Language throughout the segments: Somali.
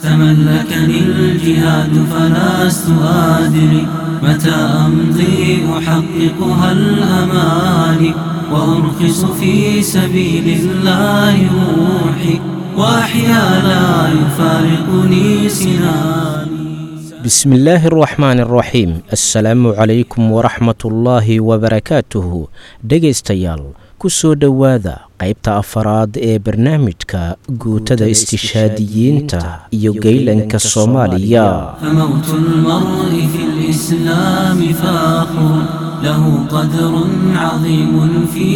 تملكني الجهاد فلست أدري متى أمضي أحققها الأماني وأرخص في سبيل الله روحي وأحيا لا يفارقني سناني بسم الله الرحمن الرحيم السلaamu calaykum waraxmat ullaahi wabarakaatuhu dhegaystayaal ku soo dhowaada qaybta afaraad ee barnaamijka guutada istishaadiyiinta iyo geylanka soomaaliya فموت المرء في الإسلام فاخر له قدر عظيم في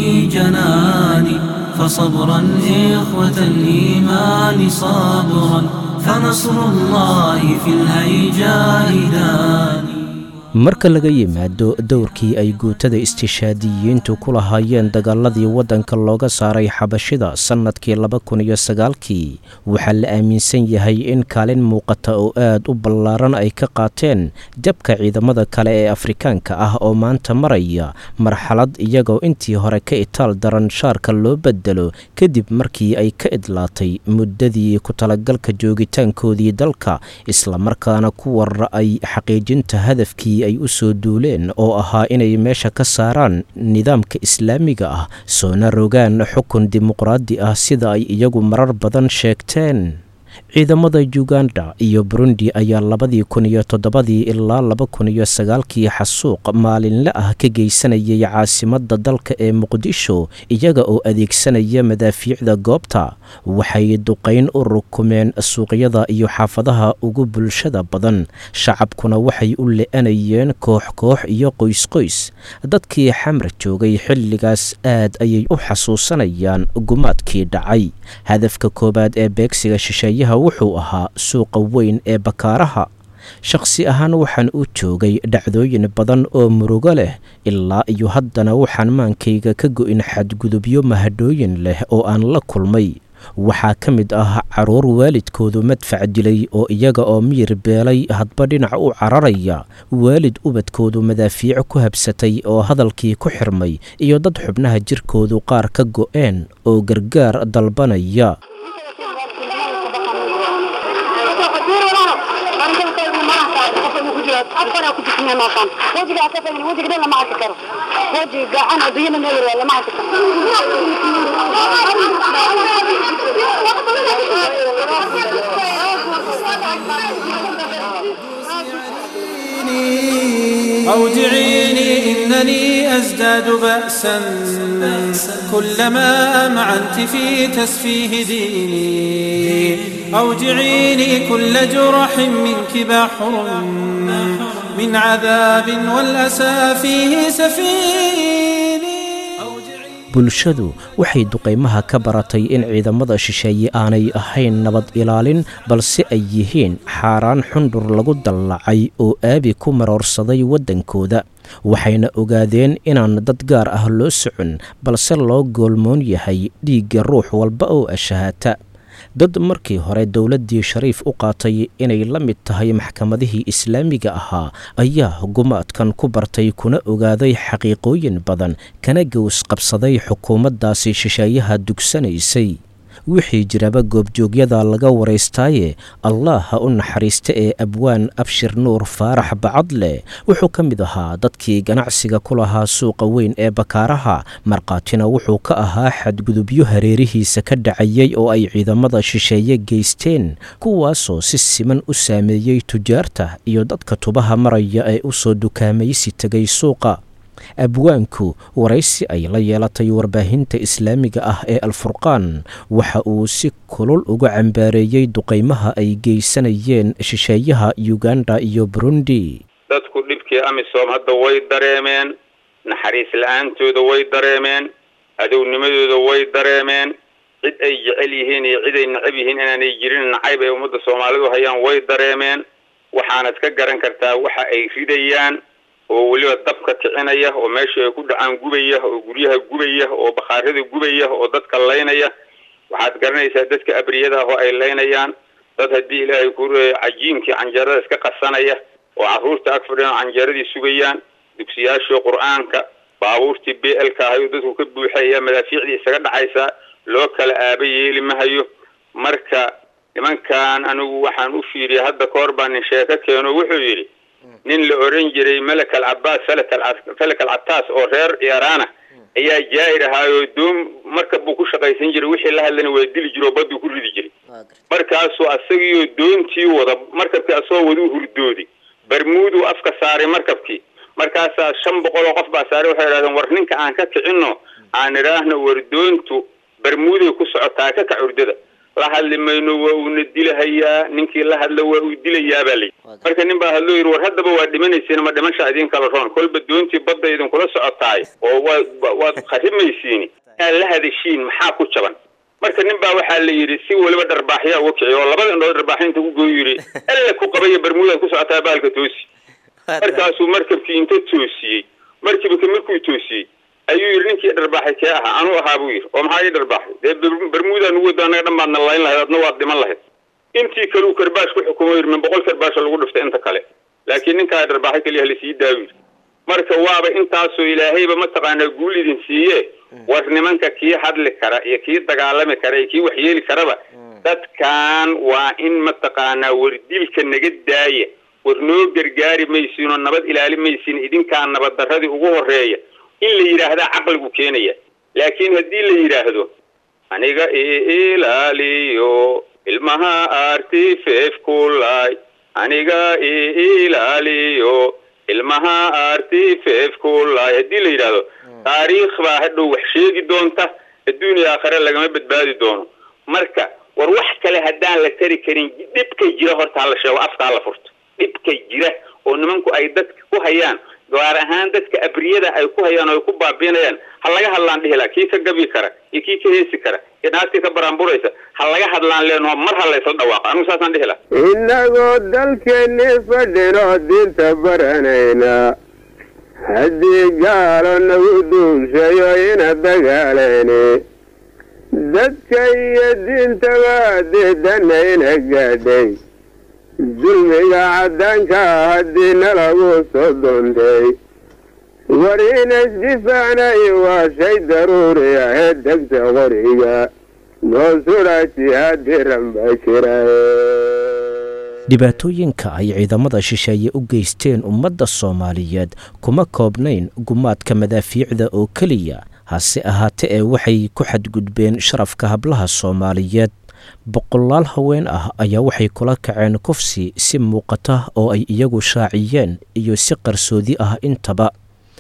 جناني فصبرا إخوة الإيمان صبرا فنصر الله في الهيجاء داني marka laga yimaado dowrkii ay guutada istishaadiyiintu ku lahaayeen dagaaladii waddanka looga saaray xabashida sannadkii laba kun iyo sagaalkii waxaa la aaminsan yahay in kaalin muuqata oo aad u ballaaran ay ka qaateen jabka ciidamada kale ee afrikaanka ah oo maanta maraya marxalad iyagoo intii hore ka itaal daran shaarka loo bedelo kadib markii ay ka idlaatay muddadii ku talagalka joogitaankoodii dalka islamarkaana ku warra ay xaqiijinta hadafkii ay u soo duuleen oo ahaa inay meesha ka saaraan nidaamka islaamiga ah soona rogaan xukun dimuqraadi ah sida ay iyagu marar badan sheegteen ciidamada uganda iyo burundi ayaa labadii kun iyo toddobadii ilaa laba kun iyo sagaalkii xasuuq maalinle ah ka geysanayay caasimadda dalka ee muqdisho iyaga oo adeegsanaya madaafiicda goobta waxay duqayn u rukumeen suuqyada iyo xaafadaha ugu bulshada badan shacabkuna waxay u le-anayeen koox koox iyo qoysqoys dadkii xamar joogay xilligaas aad ayay u xasuusanayaan gumaadkii dhacay hadafka koowaad ee beegsiga shisheeyaha wuxuu ahaa suuqa weyn ee bakaaraha shakhsi ahaan waxaan u joogay dhacdooyin badan oo murugo leh ilaa iyo haddana waxaan maankayga ka go'in xadgudubyo mahadhooyin leh oo aan la kulmay waxaa ka mid ah carruur waalidkoodu madfac dilay oo iyaga oo miyir beelay hadba dhinac u cararaya waalid ubadkoodu madaafiico ku habsatay oo hadalkii ku xirmay iyo dad xubnaha jirkoodu qaar ka go'een oo gargaar dalbanaya أوجعيني إنني أزداد بأسا كلما أمعنت في تسفيه ديني أوجعيني كل جرح منك بحر من عذاب والأسى فيه سفيني bulshadu waxay duqaymaha ka baratay in ciidamada shisheeye aanay ahayn nabad ilaalin balse ay yihiin xaaraan xundhur lagu dallacay oo aabi ku maroorsaday waddankooda waxayna ogaadeen inaan dad gaar ah loo socon balse loo goolmoon yahay dhiigga ruux walba oo ashahata dad markii hore dowladdii shariif u qaatay inay la mid tahay maxkamadihii islaamiga ahaa ayaa gumaadkan ku bartay kuna ogaaday xaqiiqooyin badan kana gows qabsaday xukuumaddaasi shisheeyaha dugsanaysay wixii jiraba goobjoogyada laga waraystaaye allah ha u naxariista ee abwaan abshir nuur faarax bacadle wuxuu ka mid ahaa dadkii ganacsiga ku lahaa suuqa weyn ee bakaaraha markhaatina wuxuu ka ahaa xadgudubyo hareerihiisa ka dhacayay oo ay ciidamada shisheeye geysteen kuwaasoo si siman u saameeyey tujaarta iyo dadka tubaha maraya ee u soo dukaamaysi tegay suuqa abwaanku waraysi ay la yeelatay warbaahinta islaamiga ah ee alfurqaan waxa uu si kulul uga cambaareeyey duqaymaha ay geysanayeen shisheeyaha uganda iyo burundi dadku dhibkii amisom hadda way dareemeen naxariis la-aantooda way dareemeen adownimadooda way dareemeen cid ay jecel yihiin iyo cid ay necab yihiin inaanay jirin nacayb ay ummadda soomaalidu hayaan way dareemeen waxaanad ka garan kartaa waxa ay ridayaan oo weliba dabka kicinaya oo meesha ay ku dhacaan gubaya oo guryaha gubaya oo bakhaarada gubaya oo dadka laynaya waxaad garanaysaa dadka abriyada ah oo ay laynayaan dad haddii ilaahay ku cajiinkii canjeerada iska qasanaya oo carruurta ag fadhiyan oo canjeeradii sugayaan dugsiyaashii qur-aanka baabuurtii b l ka ahayo dadku ka buuxaya madaafiicdii isaga dhacaysaa loo kala aaba yeeli mahayo marka nimankan anigu waxaan u fiiriyay hadda ka hor baa nin sheeko keeno wuxuu yidhi nin la oran jiray malak al cabaas falak al cataas oo reer iiraana ayaa jaa'ir ahaayoo doom markab buu ku shaqaysan jiray wixii la hadlana waa dili jiro oo badduu ku ridi jiray markaasuu asagiioo doontii wada markabkii asagoo waduu hurdooday barmuuduu afka saaray markabkii markaasaa shan boqol oo qof baa saaray waxay idhahdeen war ninka aan ka kicinno aan idhaahno war doontu barmuuday ku socotaa ka kac urdada la hadli mayno waa uuna dilahayaa ninkii la hadla waa uu dilayaa baa layidhi marka nin baa hadloo yidhi war haddaba waa dhimanaysiin ma dhimasha idin kala roon kolba doontii badda idinkula socotaay oo waad waad kharimaysiin inaad la hadashiin maxaa ku jaban marka nin baa waxaa la yidhi si weliba dharbaaxyaa uga kiciy oo labada indhood dharbaaxinta ku gooy yidhi alla ku qabaya barmuudaad ku socotaa baalka toosi markaasuu markabkii inta toosiyey markiibaka markuu toosiyey ayuu yidhi ninkii dharbaaxay kee ahaa anuu ahaa buu yidhi oo maxaa ii dharbaaxay dee barmuudaa nugu wada annaga dhan baadna layn lahayd adna waad dhiman lahayd intii kale uu karbaash ku xukumo yidhi min boqol karbaasha lagu dhiftay inta kale laakiin ninkaa dharbaaxay keliya lasii daawi yidhi marka waaba intaasoo ilaahayba mataqaanaa guul idin siiye war nimanka kii hadli kara iyo kii dagaalami kara iyo kii waxyeeli karaba dadkan waa in mataqaanaa war dilka naga daaya war noo gargaari maysiin oo nabad ilaali maysiin idinkaa nabad darradii ugu horeeya in la yidhaahdaa caqligu keenaya laakiin haddii la yidhaahdo aniga ilaaliyo ilmaha artifef kulay aniga ilaaliyo ilmaha artifef kulay haddii la yidhaahdo taariikh baa hadhow wax sheegi doonta adduuniya aakhare lagama badbaadi doono marka war wax kale haddaan la tari karin dhibka jira horta hala sheego afka hala furto dhibka jira oo nimanku ay dadka ku hayaan gaar ahaan dadka abriyada ay ku hayaan oo ay ku baabiinayaan ha laga hadlaan dhihi laha kii ka gabi kara iyo kii ka heesi kara iyo naagtii ka baraanburaysa ha laga hadlaan leenoo mar ha laysla dhawaaqa anigu saasaan dhihi laha innagoo dalkeenni fadhinoo diinta baranayna haddii gaalo nagu duushayo ina dagaalayni dadka iyo diintaba diidanayna gaadhay dulmiga caddaanka haddii nalagu soo doontay war inaysdifaacnay waa shay daruuri ahee degta qoriga noo sudhaa jihaadiran baa jira dhibaatooyinka ay ciidamada shisheeye u geysteen ummadda soomaaliyeed kuma koobnayn gumaadka madaafiicda oo keliya hase ahaate ee waxay ku xadgudbeen sharafka hablaha soomaaliyeed boqolaal haween ah ayaa waxay kula kaceen kufsi si muuqata oo ay iyagu shaaciyeen iyo si qarsoodi ah intaba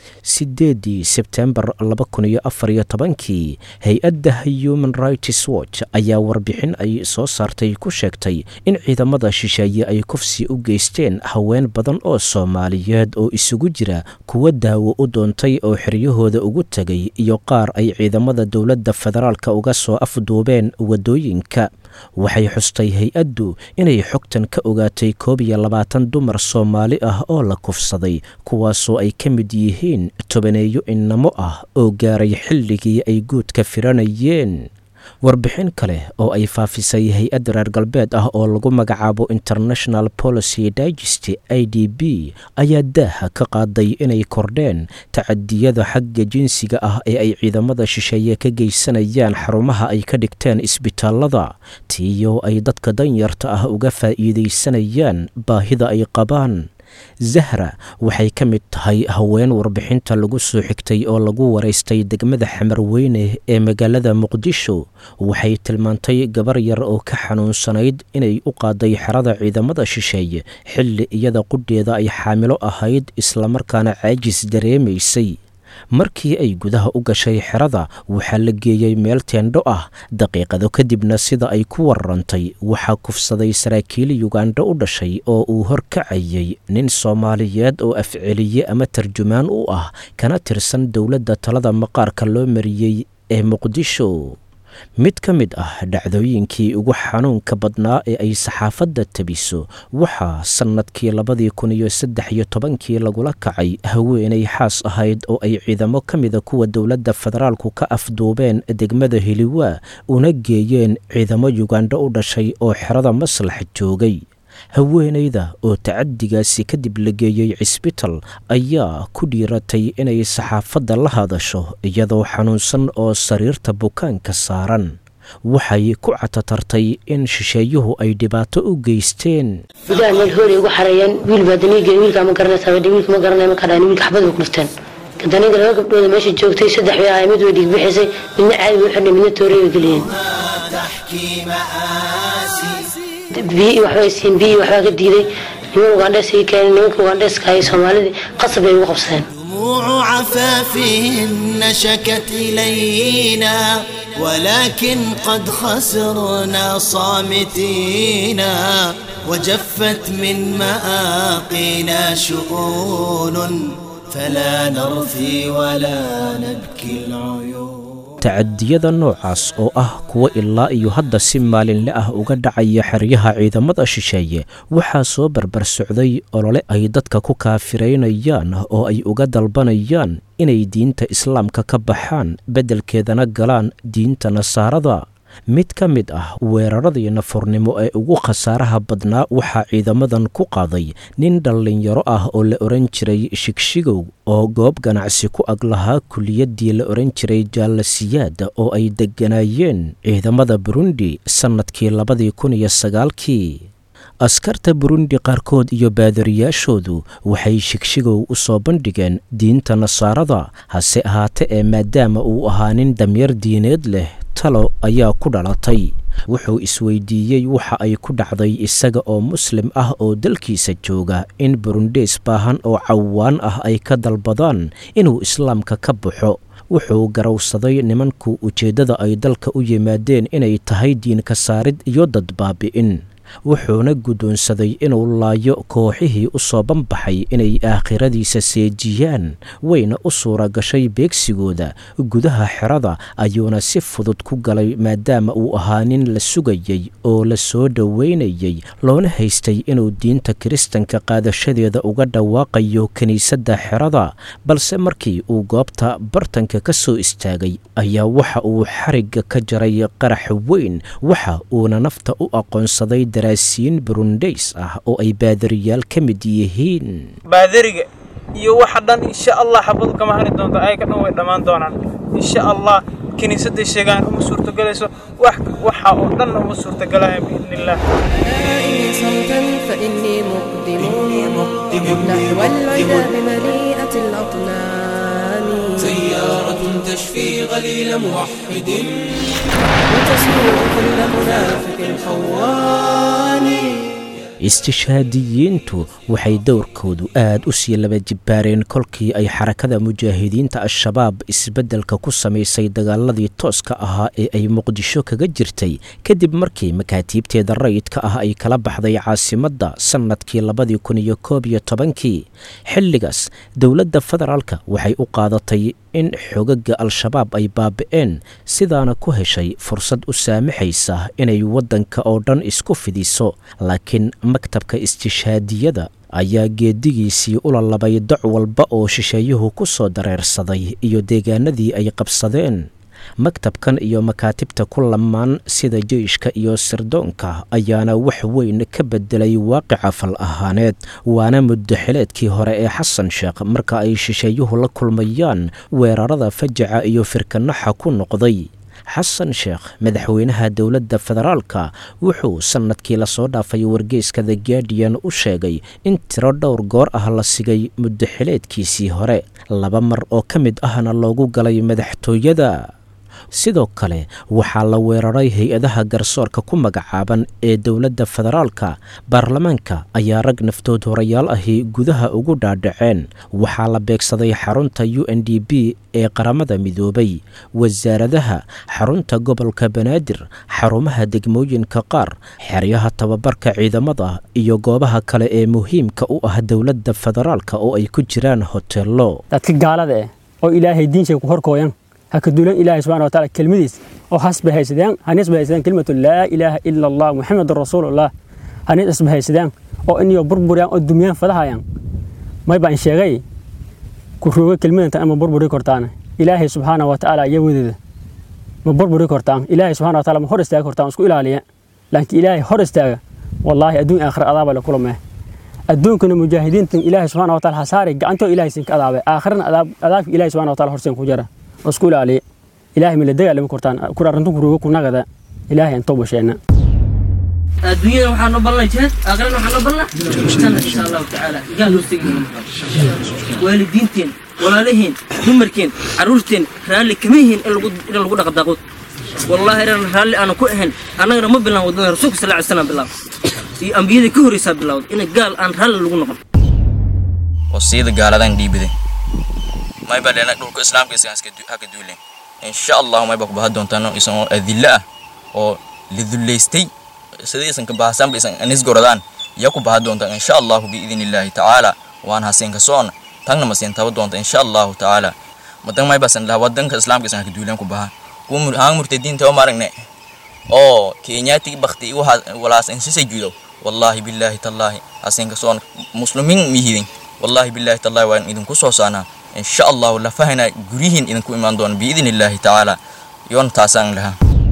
sideedii sebtembar laba kun iyo afar iyo tobankii hay-adda human rights watch ayaa warbixin ay soo saartay ku sheegtay in ciidamada shisheeye ay kufsi u geysteen haween badan oo soomaaliyeed oo isugu jira kuwa daawo u doontay oo xeryahooda ugu tegay iyo qaar ay ciidamada dowladda federaalka uga soo afduubeen waddooyinka waxay xustay hay-addu inay xogtan ka ogaatay koob iyo labaatan dumar soomaali ah oo la kufsaday kuwaasoo ay ka mid yihiin tobaneeyo innamo ah oo gaaray xilligii ay guudka firanayeen warbixin kale oo ay faafisay hay-ad reer galbeed ah oo lagu magacaabo international policy digest i d b ayaa daaha ka qaaday inay kordheen tacadiyada xagga jinsiga ah ee ay ciidamada shisheeye ka geysanayaan xarumaha ay ka dhigteen isbitaalada tiiyoo ay dadka danyarta ah uga faa'iidaysanayaan baahida ay qabaan zahra waxay ka mid tahay haween warbixinta lagu soo xigtay oo lagu waraystay degmada xamarweyne ee magaalada muqdisho waxay tilmaantay gabar yar oo ka xanuunsanayd inay u qaaday xerada ciidamada shisheeye xilli iyada qudheeda ay xaamilo ahayd islamarkaana caajis dareemaysay markii ay gudaha u gashay xerada waxaa la geeyey meel teendho ah daqiiqado kadibna sida ay ku wararantay waxaa kufsaday saraakiil yugandha u dhashay oo uu horkacayay nin soomaaliyeed oo afceliye ama tarjumaan u ah kana tirsan dowladda talada maqaarka loo mariyey ee muqdisho mid ka mid ah dhacdooyinkii ugu xanuunka badnaa ee ay saxaafadda tabiso waxaa sannadkii labadii kun iyo saddex iyo tobankii lagula kacay haweenay xaas ahayd oo ay ciidamo ka mida kuwa dowladda federaalku ka afduubeen degmada heliwaa una geeyeen ciidamo yugandho u dhashay oo xerada maslax joogay haweenayda oo tacadigaasi kadib la geeyey cisbital ayaa ku dhiiratay inay saxaafadda la hadasho iyadoo xanuunsan oo sariirta bukaanka saaran waxay ku catatartay in shisheeyuhu ay dhibaato u geysteen gudaha meel hoolay ugu xareeyeen wiil baa daniiga wiilkaa ma garanaysaa badhi wiilka ma garanaya markaa dhahan wiilka xabad bay ku dhufteen daniiga laba gabdhooda meesha joogtay saddex bay ahay mid way dhiig bixisay midna caadi bay u xidhnay midna toorey bay geliyeen biyi waxbay siin biyi waxbaa ka diiday niman ugandhees ii keenay nimanka ugandheeska hayay soomaalidii qasab bay ugu qabsadeen دموع عفافهن شكت إلينا ولكن قد خسرنا صامتينا وجفت من مآقينا شؤون فلا نرثي ولا نبكي العيون tacadiyada noocaas oo ah kuwa ilaa iyo hadda si maalinle ah uga dhacaya xeryaha ciidamada shisheeye waxaa soo barbar socday olole ay dadka ku kaafiraynayaan oo ay uga dalbanayaan inay diinta islaamka ka baxaan beddelkeedana galaan diinta nasaarada mid ka mid ah weeraradii nafurnimo ee ugu khasaaraha badnaa waxaa ciidamadan ku qaaday nin dhallinyaro ah oo la odhan jiray shigshigow oo goob ganacsi ku ag lahaa kuliyaddii la odhan jiray jaalasiyaad oo ay degganaayeen ciidamada burundi sannadkii labadii kun iyo sagaalkii askarta burundi qaarkood iyo baadariyaashoodu waxay shigshigow u soo bandhigeen diinta nasaarada hase ahaate ee maadaama uu ahaa nin damyar diineed leh talo ayaa ku dhalatay wuxuu isweydiiyey waxa ay ku dhacday isaga oo muslim ah oo dalkiisa jooga in burundeys baahan oo cawaan ah ay ka dalbadaan inuu islaamka ka baxo wuxuu garowsaday nimanku ujeeddada ay dalka u yimaadeen inay tahay diinka saarid iyo dad baabi'in wuxuuna guddoonsaday inuu laayo kooxihii u soo banbaxay inay aakhiradiisa seejiyaan wayna u suura gashay beegsigooda gudaha xerada ayuuna si fudud ku galay maadaama uu ahaa nin la sugayey oo la soo dhoweynayey loona haystay inuu diinta kiristanka qaadashadeeda uga dhawaaqayo kiniisadda xerada balse markii uu goobta bartanka ka soo istaagay ayaa waxa uu xarigga ka jaray qarax weyn waxa uuna nafta u aqoonsaday daraasiin burundays ah oo ay baadariyaal ka mid yihiin baadariga iyo waxa dhan insha allah xabadu kama hari doonto ayaga dhan way dhammaan doonaan insha allah kiniisadday sheegaan uma suurtogalayso wax waxa oo dhan uma suurtogalayan biidni illah صوتا فإني مقدم نحو العذاب مليئة الأطنان سيارة تشفي غليل موحد وتسوء كل منافق خوان istishhaadiyiintu waxay dowrkoodu aad u sii laba jibbaareen kolkii ay xarakada mujaahidiinta al-shabaab isbeddelka ku samaysay dagaaladii tooska ahaa ee ay muqdisho kaga jirtay kadib markii makaatiibteeda rayidka ah ay kala baxday caasimadda sannadkii labadii kun iyo koob iyo tobankii xilligaas dowladda federaalka waxay u qaadatay in xogaga al-shabaab ay baabi'een sidaana ku heshay fursad u saamaxaysa inay waddanka oo dhan isku fidiso laakiin maktabka istishhaadiyada ayaa geedigiisii ula labay doc walba oo shisheeyuhu ku soo dareersaday iyo deegaanadii ay qabsadeen maktabkan iyo makaatibta ku lamaan sida jeyshka iyo sirdoonka ayaana wax weyn ka bedelay waaqica fal ahaaneed waana muddaxileedkii hore ee xasan sheekh marka ay shisheeyuhu la kulmayaan weerarada fajaca iyo firkanaxa ku noqday xasan sheekh madaxweynaha dowladda federaalka wuxuu sannadkii lasoo dhaafay wargeyska the guardian u sheegay in tiro dhowr goor ah la sigay muddaxileedkiisii hore laba mar oo ka mid ahna loogu galay madaxtooyada sidoo kale waxaa la weeraray hay-adaha garsoorka ku magacaaban ee dowladda federaalka baarlamaanka ayaa rag naftood horayaal ahi gudaha ugu dhaadhaceen waxaa la beegsaday xarunta u n d b ee qaramada midoobay wasaaradaha xarunta gobolka banaadir xarumaha degmooyinka qaar xeryaha tababarka ciidamada iyo goobaha kale ee muhiimka u ah dowladda federaalka oo ay ku jiraan hoteello dadka gaalada eh oo ilaahay diinshay ku horkooyan haka duulan ilaahay subxana wa taala kelmadiis oo hasba haysadaan hanis ba haysadaan kelimatu laa ilaaha ila allah muxamedun rasuulullah hanis isba haysadaan oo inyo burburiyaan oo dumiyaan fadahayaan may baan sheegay ku rooga kelmadantan ama burburi kortaan ilaahay subxaana wa tacaala iyo wadeeda ma burburi kortaan ilaahay subxana wa taala ma hor istaaga kortaan isku ilaaliya laakiin ilaahay hor istaaga wallaahi adduun aakhira adaaba la kulmee adduunkana mujaahidiintan ilaahay subxana wa taala hasaari gacantoo ilaahay sinka adaabay aakhirana adaabka ilaahay subxana wa taala horsen ku jara oo isku ilaaliya ilaahay ma la dagaalami kortaan kur arrintu ku rooga ku nagada ilaahay aan tooba sheena adduunyada waxaan u balnay jihaad aakhirana waxaan u balnaa janna insha allahu tacaala gaal hoostegi waalidiinteen walaalihiin dumarkeen carruurteen raalli kama yihiin in lagu in lagu dhaqa daaqood wallaahi inaan raalli aanan ku ahayn annagana ma bilaan waddada rasuulka sal ly slam bilaab iyo ambiyadii ka horreysaa bilaawd in gaal aan raalli lagu noqon wasiyada gaaladan dhiibide mayba leena dhulka islaamka isagan haka duulen insha allahu mayba ku baha doontaan isan oo adilla ah oo lidulaystay sidii isan ka bahasaanba isan anisgoradaan ya ku baha doontaan insha allahu biidin illaahi tacaala waan haseen ka soona tagna maseen taba doonta insha allahu tacaala madan maybasan laha wadanka islaamka isan haka duulen ku baha kuwa haan murtadiinta oo maragne oo kenyaati bakti walaas insisay judo wallahi billahi tallahi haseen ka soona muslimiin mihidin wallahi billahi tallahi waan idinku soo saanaa insha allahu lafahana guryihiin idinku imaan doona biidin illaahi tacaala yoon taasaan lahaa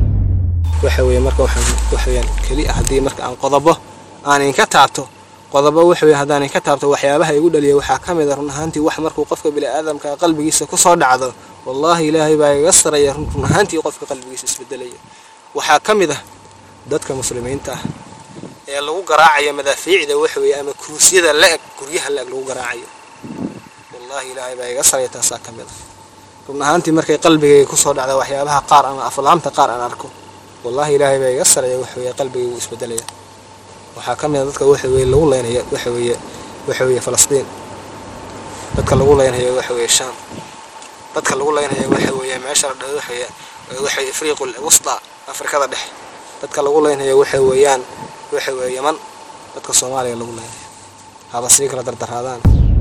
waxa weeye marka waxaan waxa weeyaan keli ah haddii marka aan qodobo aanin ka taabto qodobo waxa weeye haddaanin ka taabto waxyaabaha igu dhaliya waxaa ka mid a run ahaantii wax markuu qofka bini'aadamka qalbigiisa ku soo dhacdo wallaahi ilaahay baa iga saraya run ahaantii qofka qalbigiisa isbedelaya waxaa ka mid ah dadka muslimiinta ah ee lagu garaacayo madaafiicda waxa weeye ama kuruusyada la-eg guryaha la-eg lagu garaacayo wallaahi ilaahay baa iga saraya taasaa ka mid ah run ahaantii markay qalbigayga kusoo dhacda waxyaabaha qaar ama aflaamta qaar aan arko wallaahi ilaahay baa iga saraya waxa weeye qalbigayga wuu isbedelaya waxaa ka mid a dadka waxa weeye lagu leynaya waxa weeye waxa weeye falastiin dadka lagu leynayo waxa weeye shaam dadka lagu leynayo waxa weeye meesha la dhahdo waxa weeye waxa weeye afriiqul wusta afrikada dhexe dadka lagu leynayo waxa weeyaan waxa weeye yaman dadka soomaaliya lagu leynayo haba sii kala dardaraadaan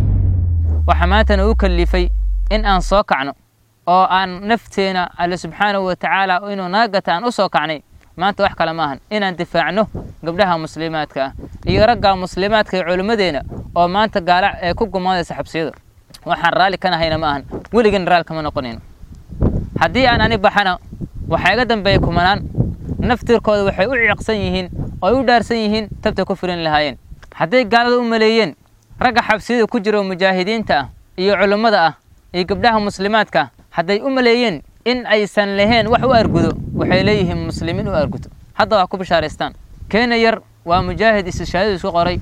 waxaa maantana u kallifay in aan soo kacno oo aan nafteena alle subxaanahu wa tacaala inuu naga gata aan u soo kacnay maanta wax kale maahan inaan difaacno gabdhaha muslimaadka ah iyo ragga muslimaadka iyo culimmadeena oo maanta gaala ee ku gumaadaysa xabsiyada waxaan raalli ka nahayna ma ahan weligan raal kama noqonayno haddii aan ani baxana waxaa iga dambeeya kumanaan naftirkooda waxay u ciiqsan yihiin oo ay u dhaarsan yihiin tabta ku filan lahaayeen hadday gaalada u maleeyeen ragga xabsiyada ku jira oo mujaahidiinta ah iyo culummada ah iyo gabdhaha muslimaadka ah hadday u maleeyeen in aysan lahayn wax u argudo waxay leeyihiin muslimiin u argudo hadda waa ku bishaaraystaan keena yar waa mujaahid istishhaadadu isku qoray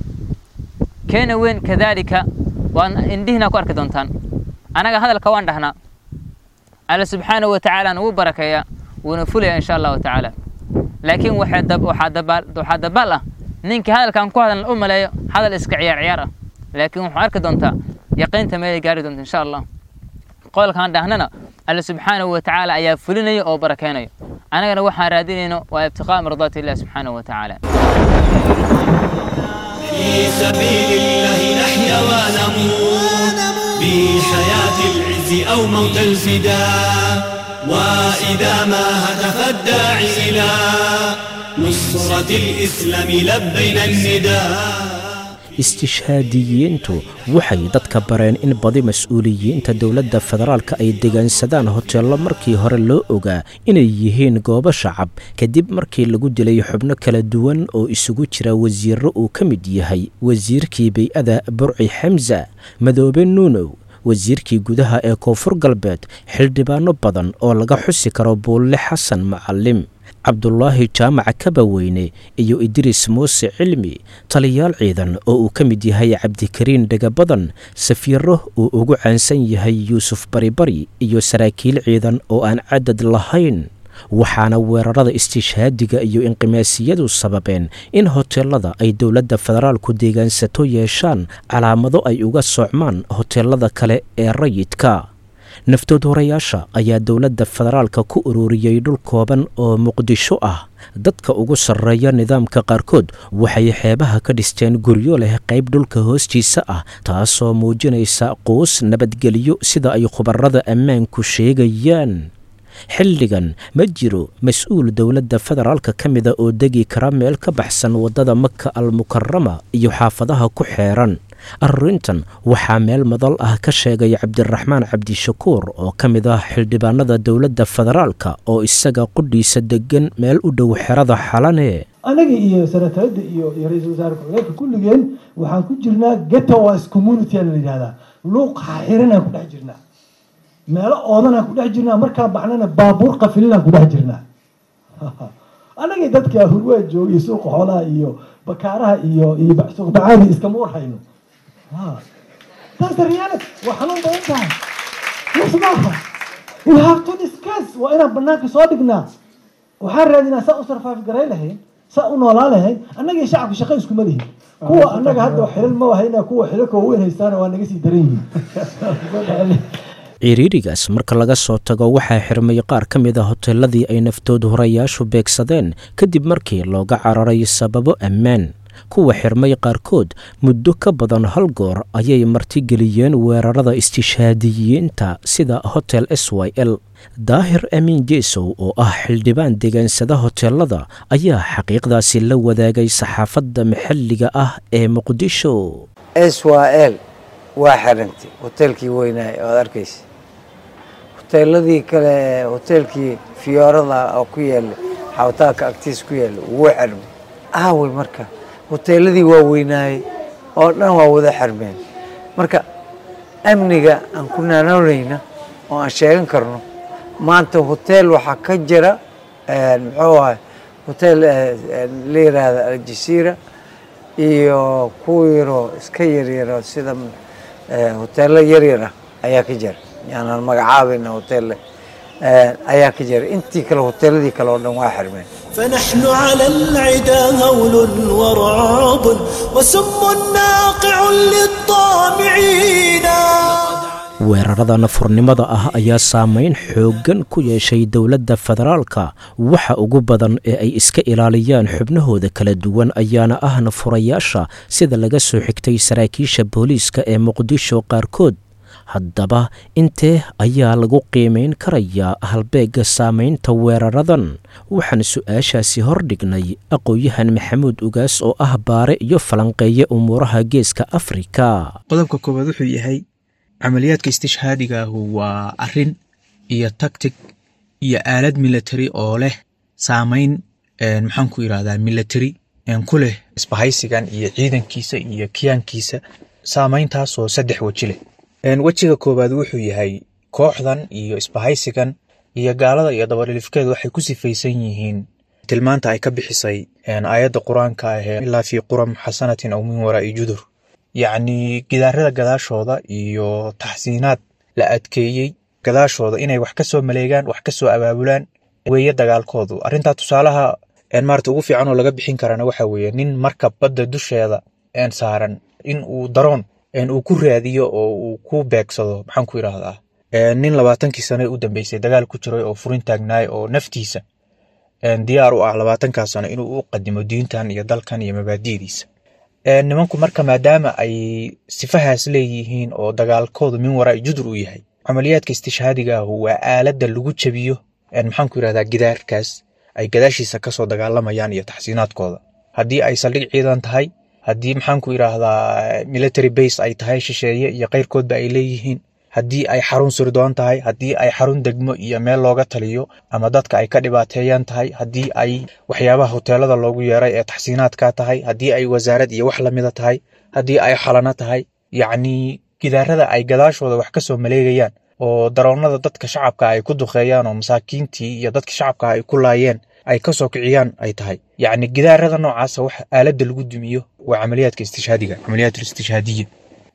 keena weyn kadaalika waan indhihiina ku arki doontaan anaga hadalka waan dhahnaa alle subxaanahu wa tacaala nagu barakeeya wuuna fulaya insha allahu tacaala laakiin waxaa dabaal ah ninkii hadalkan ku hadalna u maleeyo hadal iska ciyaar ciyaar ah laakiin wuxuu arki doontaa yaqiinta meelay gaari doonta insha allah qolkaan dhahnana alle subxaanahu wa tacaala ayaa fulinaya oo barakeynayo anagana waxaan raadinayno waa ibtiqaa mardaati illahi subxaanahu wa tacaala في سبيل الله نحيا ونموت بحياة العز أو موت الفداء وإذا ما هتف الداعي إلى نصرة الإسلام لبينا النداء istishhaadiyiintu waxay dadka bareen in badi mas-uuliyiinta dowladda federaalka ay degaansadaan hoteello markii hore loo ogaa inay yihiin goobo shacab kadib markii lagu dilay xubno kala duwan oo isugu jira wasiirro uu ka mid yahay wasiirkii bay-ada burci xamsa madoobe nuunow wasiirkii gudaha ee koonfur galbeed xildhibaano badan oo laga xusi karo buulle xasan macalim cabdulaahi jaamaca kabaweyne iyo idriis muuse cilmi taliyaal ciidan oo uu ka mid yahay cabdikariin dhegabadan safiiro uu ugu caansan yahay yuusuf baribari iyo saraakiil ciidan oo aan cadad lahayn waxaana weerarada istishhaadiga iyo inqimaasiyadu sababeen in hoteelada ay dowladda federaalku deegaansato yeeshaan calaamado ay uga socmaan hoteelada kale ee rayidka naftood horayaasha ayaa dowladda federaalka ku ururiyey dhul kooban oo muqdisho ah dadka ugu sarreeya nidaamka qaarkood waxay xeebaha ka dhisteen guryo leh qayb dhulka hoostiisa ah taasoo muujinaysa quus nabadgelyo sida ay khubarada ammaanku sheegayaan xilligan ma jiro mas-uul dowladda federaalka ka mida oo degi kara meel ka baxsan waddada maka almukarama iyo xaafadaha ku xeeran arrintan waxaa meel madal ah ka sheegay cabdiraxmaan cabdishakuur oo ka mid ah xildhibaanada dowladda federaalka oo isaga qudhiisa degan meel u dhow xerada xalane anaga iyo sanataradda iyo iyo ra-iisul wasaare ku-xigeenka kulligeen waxaan ku jirnaa getowas community aan la yidhahdaa luuq xaxiranaan ku dhex jirnaa meelo oodanaan ku dhex jirnaa markaan baxnana baabuur qafilinaan ku dhex jirnaa annagii dadka hurwaa joogay suuqa xoolaha iyo bakaaraha iyo iyo suuq bacaadi iskama warhayno taas reality waa xanuun badan tahay yes maaha we have to discuss waa inaan banaanka soo dhignaa waxaan raadinaa saa u survive garay lahayn saa u noolaa lahayn annagii shacabka shaqo iskuma lihin kuwa annaga hadda xilal ma wahayna kuwa xilalka waaweyn haystaana waa naga sii daran yihiin ciriirigaas marka laga soo tago waxaa xirmay qaar ka mid a hoteeladii ay naftood horayaashu beegsadeen kadib markii looga cararay sababo ammaan kuwa xirmay qaarkood muddo ka badan hal goor ayay martigeliyeen weerarada istishhaadiyiinta sida hotel s y l daahir amiin jeesow oo ah xildhibaan degaansada hoteelada ayaa xaqiiqdaasi la wadaagay saxaafadda maxalliga ah ee muqdisho s y l waa xirantay hoteelkii weynaay oad arkaysa hoteeladii kale hoteelkii fiyoorada oo ku yaala xawtaaka agtiis ku yaala wuu xirmay aawey marka hoteeladii waa weynaayey oo dhan waa wada xirmeen marka amniga aan ku naanoonayna oo aan sheegan karno maanta hoteel waxaa ka jira muxuu ahay hoteel la yiraahda aljasiira iyo kuwa yaroo iska yaryaro sida hoteelo yaryar ah ayaa ka jira yaanaan magacaabayna hoteelle ayaa ka jira intii kale hoteeladii kale oo dhan waa xirmeen فنحن على العدا هول ورعب وسم ناقع للطامعين weerarada nafurnimada ah ayaa saameyn xooggan ku yeeshay dowladda federaalka waxa ugu badan ee ay iska ilaaliyaan xubnahooda kala duwan ayaana ah nafurayaasha sida laga soo xigtay saraakiisha booliiska ee muqdisho qaarkood haddaba intee ayaa lagu qiimayn karayaa halbeegga saamaynta weeraradan waxaan su-aashaasi hordhignay aqoon-yahan maxamuud ugaas oo ah baare iyo falanqeeye umuuraha geeska afrika qodobka koowaad wuxuu yahay camaliyaadka istishhaadiga ahu waa arin iyo tactic iyo aalad military oo leh saamayn maxaan ku yirahdaa military ku leh isbahaysigan iyo ciidankiisa iyo kiyaankiisa saamayntaasoo saddex weji leh wejiga koowaad wuxuu yahay kooxdan iyo isbahaysigan iyo gaalada iyo dabadhilifkeedu waxay ku sifaysan yihiin tilmaanta ay ka bixisay aayadda qur-aanka ahee ilaa fii quram xasanatin aw min waraa'i judur yacni gidaarada gadaashooda iyo taxsiinaad la adkeeyey gadaashooda inay wax ka soo maleegaan wax ka soo abaabulaan weeye dagaalkoodu arrintaa tusaalaha maarata ugu fiican oo laga bixin karana waxa weeye nin marka badda dusheeda saaran in uu daroon uu ku raadiyo oo uu ku beegsado maxaan ku yidhaahdaa nin labaatankii sane u dambeysay dagaal ku jiray oo furin taagnaay oo naftiisa diyaar u ah labaatankaa sano inuu u qadimo diintan iyo dalkan iyo mabaadi'diisa nimanku marka maadaama ay sifahaas leeyihiin oo dagaalkoodu min waraa judur uu yahay camaliyaadka istishhaadiga ahu waa aaladda lagu jabiyo maxaan ku yidhahdaa gidaarkaas ay gadaashiisa kasoo dagaalamayaan iyo taxsiinaadkooda haddii ay saldhig ciidan tahay haddii maxaan ku yidhaahdaa military base ay tahay shisheeye iyo keyrkoodba ay leeyihiin haddii ay xarun sirdoon tahay haddii ay xarun degmo iyo meel looga taliyo ama dadka ay ka dhibaateeyaan tahay haddii ay waxyaabaha hoteelada loogu yeeray ee taxsiinaadka tahay haddii ay wasaarad iyo wax lamida tahay haddii ay xalano tahay yacni gidaarada ay gadaashooda wax kasoo maleegayaan oo daroonada dadka shacabka ay ku duqeeyaan oo masaakiintii iyo dadka shacabka ay ku laayeen ay kasoo kiciyaan ay tahay yacni gidaarada noocaasa wax aaladda lagu dumiyo waa camaliyaadka istishhaadiga camaliyaat istishhaadiya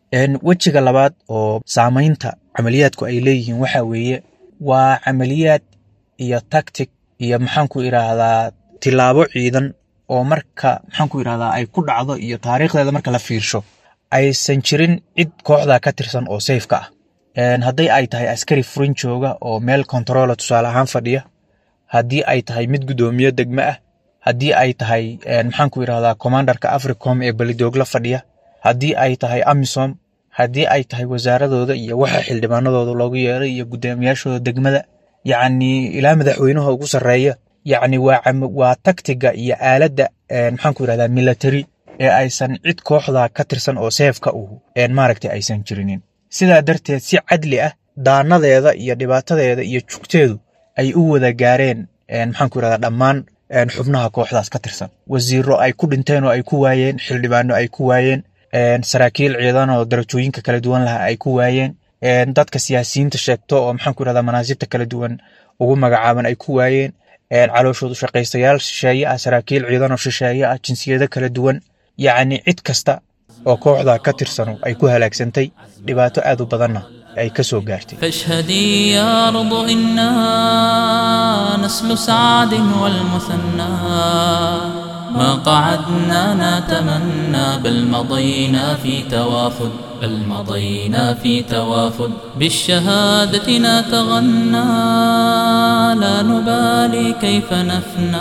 wejiga labaad oo saamaynta camaliyaadku ay leeyihiin waxa weeye waa camaliyaad iyo tactic iyo maxaan ku idhaahdaa tilaabo ciidan oo marka maxaan ku idhahdaa ay ku dhacdo iyo taariikhdeeda marka la fiirsho aysan jirin cid kooxda ka tirsan oo sayfka ah hadday ay tahay askari furin jooga oo meel kontarola tusaale ahaan fadhiya haddii ay tahay mid guddoomiye degme ah haddii ay tahay maxaan ku idhahdaa commandarka africom ee belidoogla fadhiya haddii ay tahay amisom haddii ay tahay wasaaradooda iyo waxa xildhibaanadooda loogu yeeray iyo guddoomiyaashooda degmada yacni ilaa madaxweynaha ugu sarreeya yacni waa waa tactiga iyo aaladda maxaan ku idhahdaa military ee aysan cid kooxda ka tirsan oo seefka u maaragtay aysan jirinin sidaa darteed si cadli ah daanadeeda iyo dhibaatadeeda iyo jugteedu ay u wada gaareen maxaan ku idhahdaa dhammaan xubnaha kooxdaas ka tirsan wasiiro ay ku dhinteen oo ay ku waayeen xildhibaano ay ku waayeen saraakiil ciidan oo darajooyinka kala duwan laha ay ku waayeen dadka siyaasiyiinta sheegto oo maxaan ku idhahdaa manaasibta kala duwan ugu magacaaban ay ku waayeen calooshoodu shaqaystayaal shisheeye ah saraakiil ciidan oo shisheeye ah jinsiyado kala duwan yacni cid kasta oo kooxda ka tirsano ay ku halaagsantay dhibaato aad u badanna ay ka soo gaartay فاشهدي يا أرض إنا نسل سعد والمثنى ما قعدنا نتمنى بل مضينا في توافد بل مضينا في توافد بالشهادة نتغنى لا نبالي كيف نفنى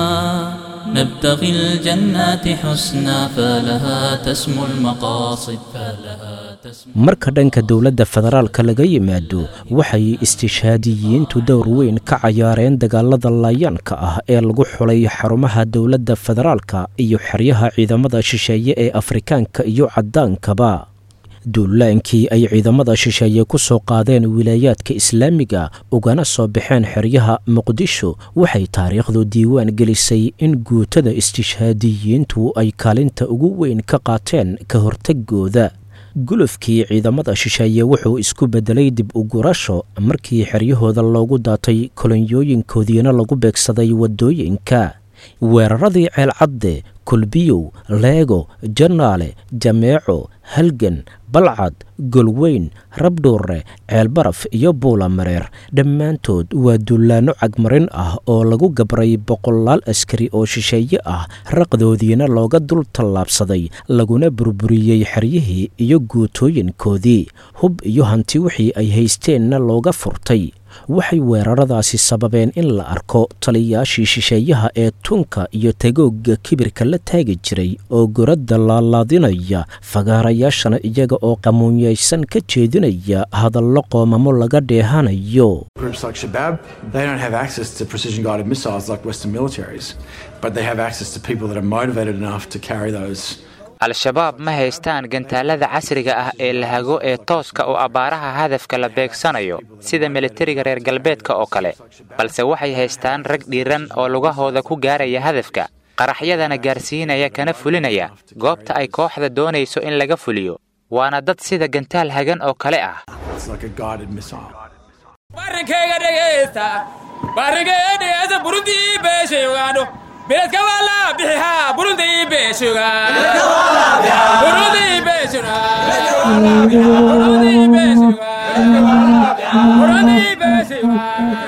نبتغي الجنات حسنا فلها تسمو المقاصد فلها marka dhanka dowladda federaalka laga yimaado waxay istishhaadiyiintu dowr weyn ka cayaareen dagaalada laayaanka ah ee lagu xulay xarumaha dowladda federaalka iyo xeryaha ciidamada shisheeye ee afrikaanka iyo caddaankaba duulaankii ay ciidamada shisheeye ku soo qaadeen wilaayaadka islaamiga ugana soo baxeen xeryaha muqdisho waxay taariikhdu diiwaan gelisay in guutada istishhaadiyiintu ay kaalinta ugu weyn ka qaateen ka hortagooda gulufkii ciidamada shisheeye wuxuu isku beddelay dib u gurasho markii xeryahooda loogu daatay kolonyooyinkoodiina lagu beegsaday waddooyinka weeraradii ceelcadde kulbiyow leego jannaale jameeco halgan balcad golweyn rabdhuure ceelbaraf iyo buulamareer dhammaantood waa dullaanno cagmarin ah oo lagu gabray boqolaal askari oo shisheeye ah raqdoodiina looga dul tallaabsaday laguna burburiyey xeryihii iyo guutooyinkoodii hub iyo hanti wixii ay haysteenna looga furtay waxay weeraradaasi sababeen in la arko taliyaashii shisheeyaha ee tunka iyo tagoogga kibirka la taagi jiray oo goradda laalaadinaya fagaarayaashana iyaga oo qamuunyaysan ka jeedinaya hadallo qoomamo laga dheehanayo Groups like Shabab, they don't have access to precision guided missiles like Western militaries, but they have access to people that are motivated enough to carry those. al-shabaab ma haystaan gantaalada casriga ah ee lahago ee tooska oo abbaaraha hadafka la beegsanayo sida militariga reer galbeedka oo kale balse waxay haystaan rag dhiiran oo lugahooda ku gaaraya hadafka qaraxyadana gaarsiinaya kana fulinaya goobta ay kooxda doonayso in laga fuliyo waana dad sida gantaal hagan oo kale ah It's like a guided missile. barrinkayga dhegaysta barrinkayga dhegaysta burundii beesheegaano beledka waa la bixihaa burundii beeshuga burundii beeshuga burundii beeshuga burundii beeshuga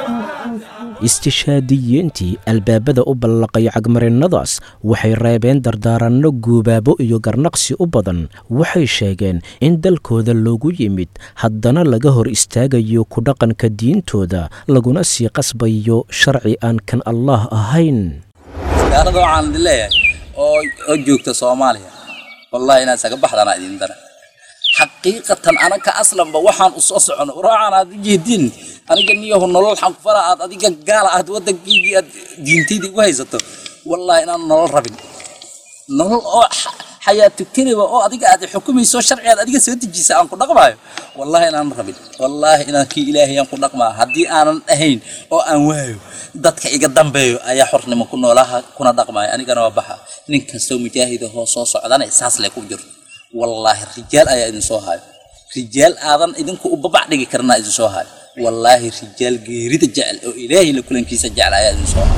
istishhaadiyiintii albaabada u ballaqay cagmarinnadaas waxay reebeen dardaaranno guubaabo iyo garnaqsi u badan waxay sheegeen in dalkooda loogu yimid haddana laga hor istaagayo ku dhaqanka diintooda laguna sii qasbayo sharci aan kan allaah ahayn gaalada waxaan idin leeyahay oo oo joogta soomaaliya wallahi inaan isaga baxdana idin dara xaqiiqatan anaka aslanba waxaan u soo socono waraacan aad u jeedin aniga niyahu nolol xanfara aad adiga gaala aad waddankiigii aad diintaydii ugu haysato wallahi inaan nolol rabin nolol oo xayaatu keliba oo adiga aad xukumayso sharci aad adiga soo dejisa aan ku dhaqmaayo wallahi inaan rabin wallahi inaan kii ilaahay aan ku dhaqmaa haddii aanan ahayn oo aan waayo dadka iga dambeeyo ayaa xornimo ku noolaha kuna dhaqmaayo anigana waa baxa nin kastoo mujaahida hoo soo socdana saas le ku jirto wallaahi rijaal ayaa idin soo hayo rijaal aadan idinku u babac dhigi karnaa idin soo hayo wallaahi rijaal geerida jecel oo ilaahay la kulankiisa jecel ayaa idin soo hayo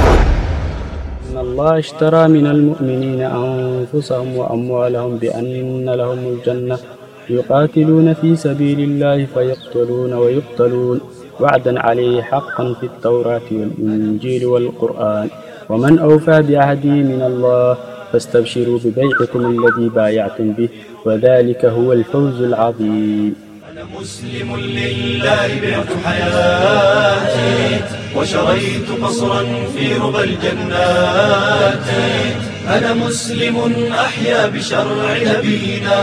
إن الله اشترى من المؤمنين أنفسهم وأموالهم بأن لهم الجنة يقاتلون في سبيل الله فيقتلون ويقتلون وعدا عليه حقا في التوراة والإنجيل والقرآن ومن أوفى بعهده من الله فاستبشروا ببيعكم الذي بايعتم به وذلك هو الفوز العظيم مسلم لله بعت حياتي وشريت قصرا في ربى الجنات أنا مسلم أحيا بشرع نبينا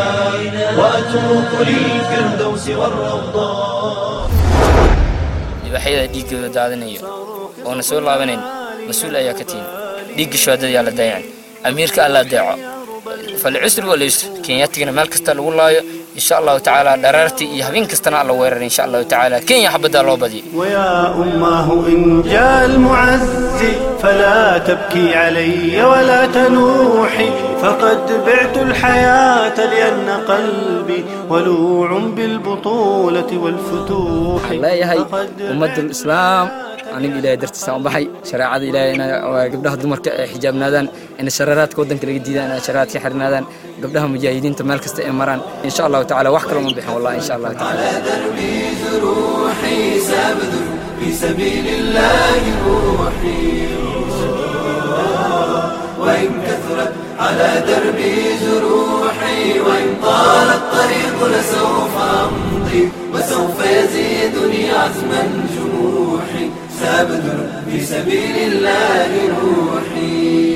وأتوق للفردوس والروضات waxyada dhiiggooda daadinayo oona soo laabanayn mas-uul ayaa ka tihin dhiigga shuhadada yaa la dayacan amiirka alla adeeco falcusri walyusr kenyatigana meel kasta lagu laayo insha allahu tacaala dharaartii iyo habeen kastana alla weerar insha allahu tacaala kenya xabaddaa loo badiyo ويا أماه إن جاء المعز فلا تبكي علي ولا تنوحي فقد بعت الحياة لأن قلبي ولوع بالبطولة والفتوح leeyahay ummadul islaam aniga ilaahay dartiisa u baxay shareecada ilaahay ina gabdhaha dumarka ay xijaabnaadaan in shareeraadka waddanka laga diidaan in shareeraadka xirnaadaan gabdhaha mujaahidiinta meel kasta ay maraan insha allahu tacaala wax kale uma bixin wallahi insha allahu tacaala روحي سأبذل في سبيل الله روحي وإن كثرت على دربي جروحي وإن طال الطريق لسوف أمضي وسوف يزيدني عزما جروحي سأبذل في سبيل الله روحي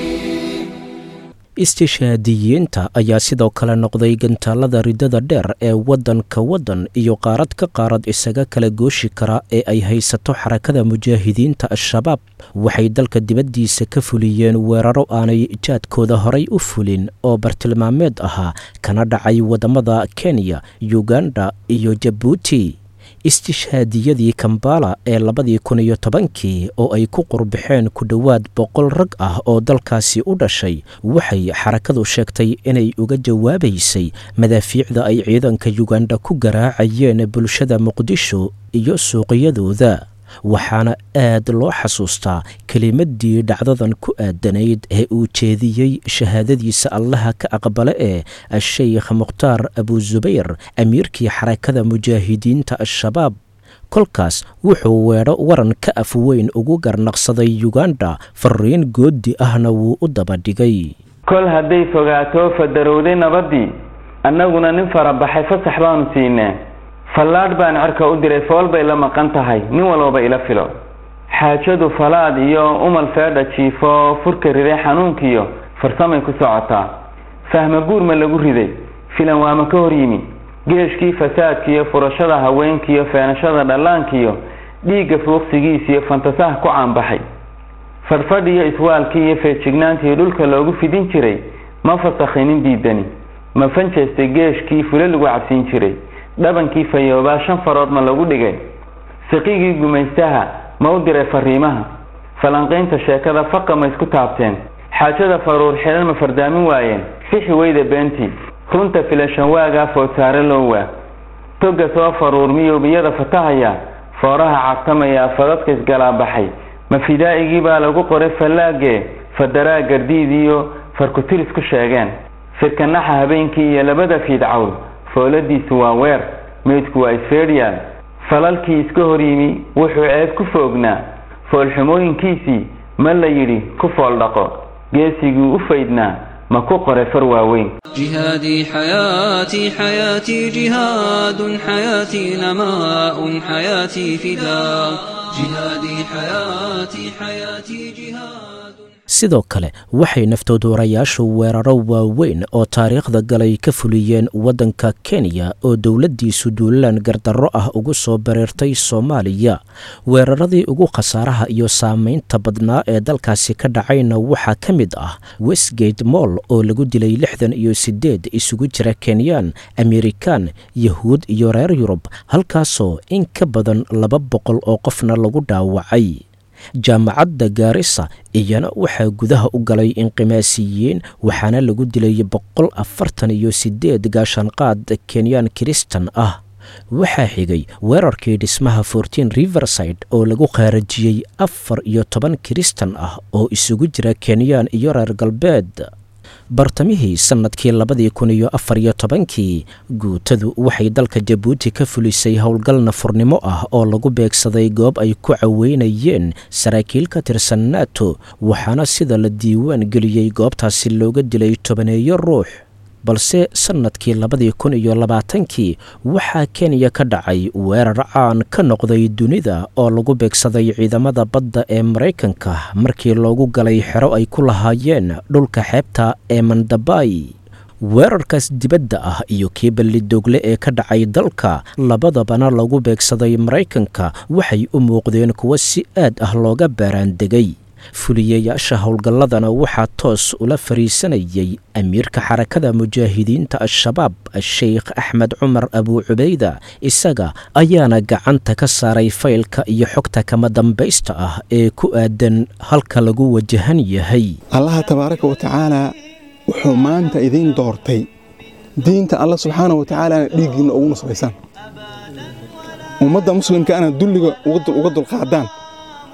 istishaadiyiinta ayaa sidoo kale noqday gantaalada ridada dheer ee waddanka waddan iyo qaarad ka qaarad isaga kala gooshi kara ee ay haysato xarakada mujaahidiinta al-shabaab waxay dalka dibaddiisa ka fuliyeen weeraro aanay jaadkooda horay u fulin oo bartilmaameed ahaa kana dhacay waddamada kenya uganda iyo jabuuti istishhaadiyadii kambala ee labadii kun iyo tobankii oo ay ku qurbixeen ku dhowaad boqol rag ah oo dalkaasi u dhashay waxay xarakadu sheegtay inay uga jawaabaysay madaafiicda ay ciidanka yuganda ku garaacayeen bulshada muqdisho iyo suuqyadooda waxaana aad loo xasuustaa kelimaddii dhacdadan ku aadanayd ee uu jeediyey shahaadadiisa allaha ka aqbale ee a-sheykh mukhtaar abuzubayr amiirkii xarakada mujaahidiinta al-shabaab kolkaas wuxuu weedho waran ka af weyn ugu garnaqsaday yuganda fariin goodi ahna wuu u dabadhigay kol hadday fogaato fadarowday nabaddii annaguna nin farabaxay fasax baanu siinee fallaadh baan cerka u diray fool bay la maqan tahay nin walbaba ila filo xaajadu falaad iyo umal feedha jiifo furka riday xanuunkiiyo farsamay ku socotaa fahma guur ma lagu riday filan waama ka hor yimi geeshkii fasaadkiiyo furashada haweenkiiyo feenashada dhallaankiiyo dhiigga fuuqsigiisiyo fantasaha ku caanbaxay fadhfadh iyo iswaalkii iyo feejignaantii dhulka loogu fidin jiray ma fasakhinin diidani ma fanjeestay geeshkii fule lagu cabsiin jiray dhabankii fayoobaa shan farood ma lagu dhigay siqigii gumaystaha ma u diray fariimaha falanqaynta sheekada faqa ma isku taabteen xaajada faruur xidhan ma fardaamin waayeen fixi weyda beentii runta filashan waagaa foodsaare loo waa toga soo faruur miyuubiyada fatahaya fooraha cabtamaya fadadka isgalaabaxay ma fidaa'igii baa lagu qoray fallaagee fadaraa gardiidiyo farkutiris ku sheegeen firkanaxa habeenkii iyo labada fiidcawl fooladiisu waa weer meydku waa isfeedhyaal falalkii iska hor yimi wuxuu ceeb ku foognaa foolxumooyinkiisii ma la yidhi ku fool dhaqo geesigii u faydnaa ma ku qoray far waaweyn جهادي حياتي حياتي جهاد حياتي نماء حياتي فداء جهادي حياتي حياتي جهاد sidoo kale waxay naftoodoorayaashu weeraro waaweyn oo taariikhda galay ka fuliyeen waddanka kenya oo dowladdiisu duulaan gardarro ah ugu soo bareertay soomaaliya weeraradii ugu khasaaraha iyo saamaynta badnaa ee dalkaasi ka dhacayna waxaa ka mid ah westgate moll oo lagu dilay lixdan iyo siddeed isugu jira kenyaan amerikan yahuud iyo reer yurub halkaasoo in ka badan laba boqol oo qofna lagu dhaawacay jaamacadda gaarisa iyana waxaa gudaha u galay inqimaasiyiin waxaana lagu dilay boqol afartan iyo siddeed gaashaanqaad kenyaan kiristan ah waxaa xigay weerarkii dhismaha fortin riverside oo lagu qaarajiyey afar iyo toban kiristan ah oo isugu jira kenyaan iyo reer galbeed bartamihii sannadkii labadii kun iyo afar iyo tobankii guutadu waxay dalka jabuuti ka fulisay howlgal nafurnimo ah oo lagu beegsaday goob ay ku caweynayeen saraakiil ka tirsan nato waxaana sida la diiwaan geliyey goobtaasi looga dilay tobaneeyo ruux balse sannadkii labadii kun iyo labaatankii waxaa kenya ka dhacay weerar caan ka noqday dunida oo lagu beegsaday ciidamada badda ee maraykanka markii loogu galay xero ay ku lahaayeen dhulka xeebta ee mandabay weerarkaas dibadda ah iyo kii ballidogle ee ka dhacay dalka labadabana lagu beegsaday maraykanka waxay u muuqdeen kuwo si aad ah looga baaraandegay fuliyayaasha howlgalladana waxaa toos ula fariisanayay amiirka xarakada mujaahidiinta al-shabaab a-sheykh axmed cumar abuu cubayda isaga ayaana gacanta ka saaray faylka iyo xogta kama dambaysta ah ee ku aadan halka lagu wajahan yahay allaha tabaaraka wa tacaalaa wuxuu maanta idiin doortay diinta alla subxaana wa tacaalana dhiiggiinna ugu nusbaysaan ummadda muslimkaana dulliga uga dulqaadaan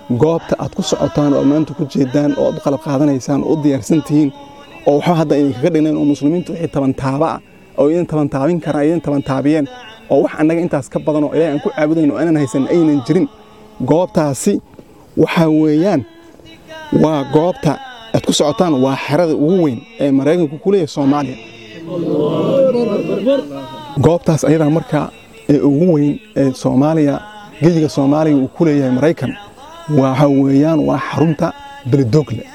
goobta aad ku socotaan oo maanta ku jeedaan oo aad u qalab qaadanaysaan oo u diyaarsan tihiin oo waxba hadda idinkaga dhignayn oo muslimiintu wixii tabantaaba ah oo idin tabantaabin karaan idin tabantaabiyeen oo wax annaga intaas ka badan oo ilaahay aan ku caabudayn oo aanan haysan aynan jirin goobtaasi waxaa weeyaan waa goobta aad ku socotaan waa xerada ugu weyn ee maraykanku ku leeyahay soomaaliya goobtaas ayadaa markaa ee ugu weyn ee soomaaliya geyiga soomaaliya uu ku leeyahay maraykan waxa weeyaan waa xarunta beledogle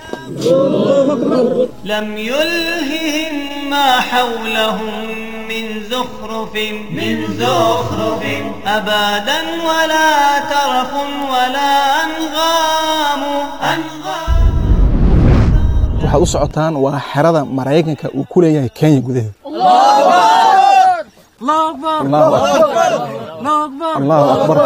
لم يلههم ما حولهم من زخرف من زخرف أبدا ولا ترف ولا أنغام أنغام waxaad u socotaan waa xerada maraykanka uu ku leeyahay kenya gudaheeda allahu akbar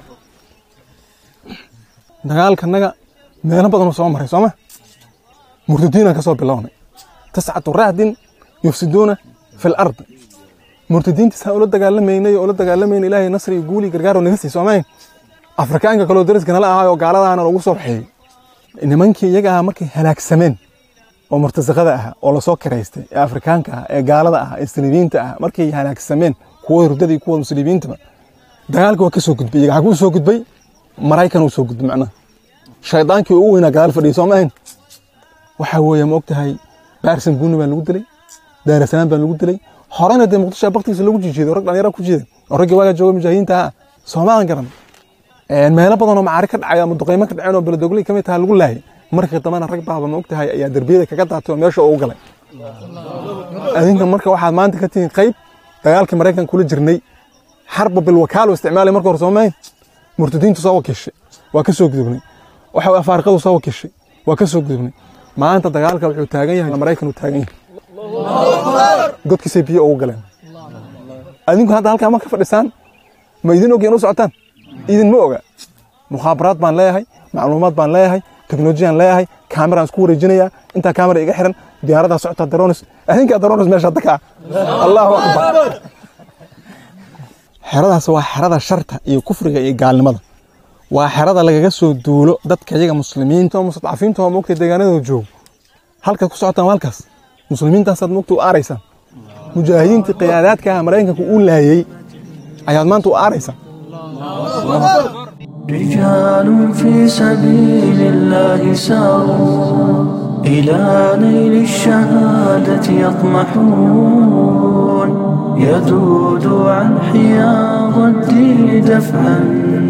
dagaalkanaga meelo badanuu soo maray sooma murtadiinaan ka soo bilownay tascatu rahdin yufsiduuna fi lardi murtadiintiisaan ula dagaalamaynay oo ula dagaalamaynay ilaahay nasri iyo guuli gargaaroo naga sii soomayn afrikaanka kaloo dariska nala ahaay oo gaaladaana lagu soo baxeeyey nimankii iyaga ahaa markay halaagsameen oo murtasaqada ah oo lasoo kiraystay ee afrikaanka ah ee gaalada ah ee saliibiinta ah markay halaagsameen kuwa hurdada iyo kuwa muslimiintaba dagaalka waa ka soo gudbay iyaga xaguu soo gudbay maraykan uu soo gudbay macnaha shaydaankii ugu weynaa gadaal fadhiyay soo maahayn waxaa weeye ma ogtahay baarsan guuni baa lagu dilay daarasalaam baa lagu dilay horena dee muqdisho baktigiisa lagu jijiiday rag dhalinyara ku jiiday oo raggii waagaa jooga mujaahidiinta ah soomaalan garan meelo badan oo macaari ka dhacay ama duqaymo ka dhaceen oo beledogley ka mid taha lagu laayay markii dambena rag baaba ma ogtahay ayaa derbiyada kaga daatay oo meesha ugu galay adinka marka waxaad maanta ka tihiin qayb dagaalkii maraykan kula jirnay xarba bilwakaalo isticmaalay marka hore soomayn murtadiintu soo wakiishay waa ka soo gudubnay waxa afaariqadu soo wakiishay waa ka soo gudubnay maanta dagaalka wuxuu taagan yahay maraykan uu taagan yahay godkiisay biyo ugu galeen adinku hadda halkaa ma ka fadhisaan ma idin ogyan u socotaan idin ma oga mukhaabaraad baan leeyahay macluumaad baan leeyahay teknolojiyaan leeyahay kaameraan isku wareejinayaa intaa kaamera iga xiran diyaaradaa socotaa daronis adinkaa daronis meesha hadda kaa allahu akbar xeradaas waa xerada sharta iyo kufriga iyo gaalnimada waa xerada lagaga soo duulo dadka iyaga muslimiinta oo mustadcafiinta oo moogta deegaanadooda joogo halkaad ku socotaan waa halkaas muslimiintaasaad moogta u aaraysaan mujaahidiintii qiyaadaadka ah maraykanka uu laayey ayaad maanta u aaraysaan رجال في سبيل الله ساروا إلى نيل الشهادة يطمحون يذود عن حياض الدين دفعا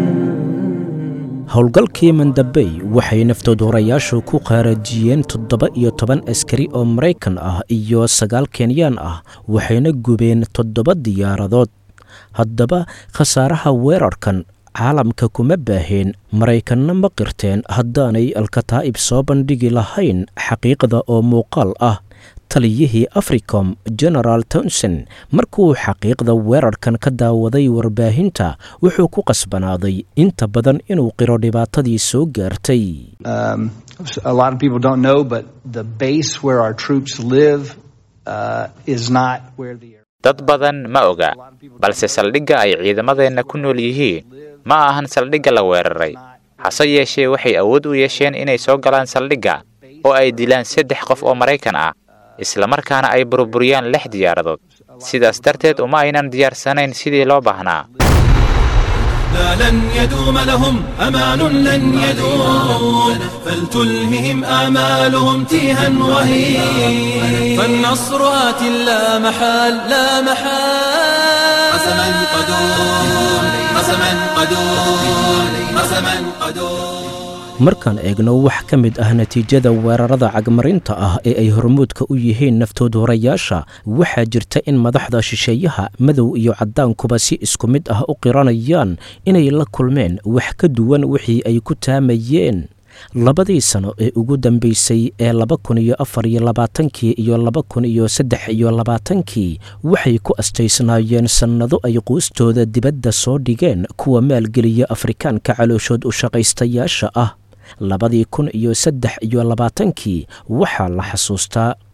howlgalkii mandabey waxay naftoodhorayaashu ku qaarajiyeen toddoba iyo toban askari oo maraykan ah iyo sagaal kenyaan ah waxayna gubeen toddoba diyaaradood haddaba khasaaraha weerarkan caalamka kuma baaheen maraykanna ma qirteen haddaanay alkataa'ib soo bandhigi lahayn xaqiiqda oo muuqaal ah taliyihii africom genaraal townson markuu xaqiiqda weerarkan ka daawaday warbaahinta wuxuu ku qasbanaaday inta badan inuu qiro dhibaatadii soo gaartay Um, a lot of people don't know, but the base where our troops live uh, is not where the dad badan ma oga balse saldhigga ay ciidamadeenna ku nool yihiin ma ahan saldhigga la weeraray hase yeeshee waxay awood u yeesheen inay soo galaan saldhigga oo ay dilaan saddex qof oo maraykan ah islamarkaana ay burburiyaan lix diyaaradood sidaas darteed uma aynan diyaarsanayn sidii loo baahnaa لا لن يدوم لهم أمان لن يدوم فلتلههم آمالهم تيها وهين فالنصر آت لا محال لا محال قسما قدور قسما قدور قسما قدور markaan eegno wax ka mid ah natiijada weerarada cagmarinta ah ee ay hormuudka u yihiin naftoodhorayaasha waxaa jirta in madaxda shisheeyaha madow iyo caddaankuba si isku mid ah u qiranayaan inay la kulmeen wax ka duwan wixii ay ku taamayeen labadii sano ee ugu dambeysay ee laba kun iyo afar iyo labaatankii iyo laba kun iyo saddex iyo labaatankii waxay ku astaysnaayeen sannado ay quustooda dibadda soo dhigeen kuwa maalgeliya afrikaanka calooshood u shaqaystayaasha ah labadii kun iyo saddex iyo labaatankii waxaa la xasuustaa